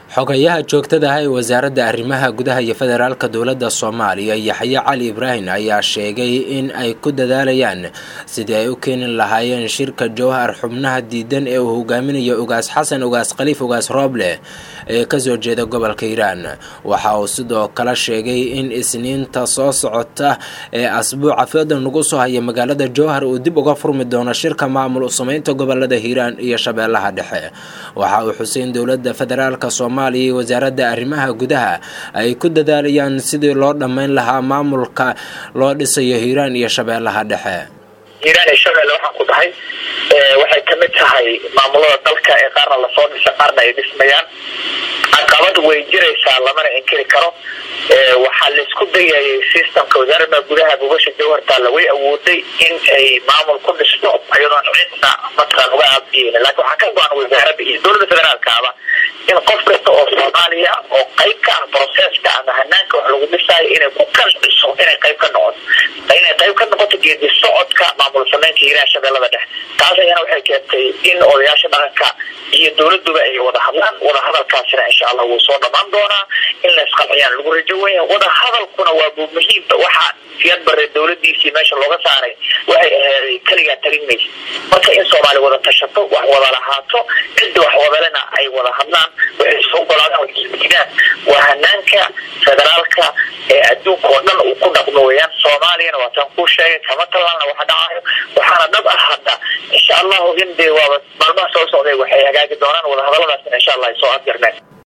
xogayaha joogtada ah ee wasaaradda arrimaha gudaha iyo federaalka dowladda soomaaliya yaxye cali ibraahim ayaa sheegay in ay ku dadaalayaan sidii ay u keeni lahaayeen shirka jowhar xubnaha diidan ee uu hogaaminayo ugaas xasan ugaas khaliif ugaas rooble ee kasoo jeeda gobolka hiiraan waxa uu sidoo kale sheegay in isniinta soo socota ee asbuuca foodan lagu soo haya magaalada jowhar uu dib uga furmi doono shirka maamul u sameynta gobolada hiiraan iyo shabeellaha dhexe waxa uu xuseyn dowladda federaalka soomaaliya iyo wasaaradda arrimaha gudaha ay ku dadaalayaan sidii loo dhammayn lahaa maamulka loo dhisayo hiiraan iyo shabeellaha dhexe hiiraan iyo shabeelle waxaan ku dhahay waxay ka mid tahay maamulada dalka ee qaarna lasoo dhisa qaarna ay dhismayaan caqabad way jiraysaa lamana inkiri karo waxaa laisku dayayay systemka wasaaradda gudaha gogasha jawhartaalla way awooday in ay maamul ku dhisto iyadoon cidna mataqaan uga aabiyeyna laakiin waxaa ka go-an wasaaradda iyo dowladda federaalkaaba in qof kasta oo soomaaliya oo qayb ka ah broseska ama hanaanka wax lagu dhisaayo inay ku kalciso inay qayb ka noqoto inay qayb ka noqoto geedi socodka maamul sameynta hiiraan shabeellada dhexe taas ayana waxay keentay in odayaasha dhaqanka iyo dowladuba ay wada hadlaan wada hadalkaasina insha allah wuu soo dhamaan doonaa in la isqalciyaan lagu rajo wenya wada hadalkuna waa bu muhiimba waxaa siyad bare dowladiisii meesha looga saaray waxay aheeday keligaa talin maysa marka in soomaali wada tashato wax wada lahaato cidda wax wadalena ay wada hadlaan waxay soo golaadaan waisdidaan waa hanaanka federaalka ee adduunka oo dhan uu ku dhaqmo weyaan soomaaliyana waataan kuu sheegay kama talaalna waxa dhacayo waxaana dhab ah hadda insha allahu in dee waaba maalmaha soo socday waxay hagaagi doonaan wadahadaladaasina insha allah ay soo afjarneen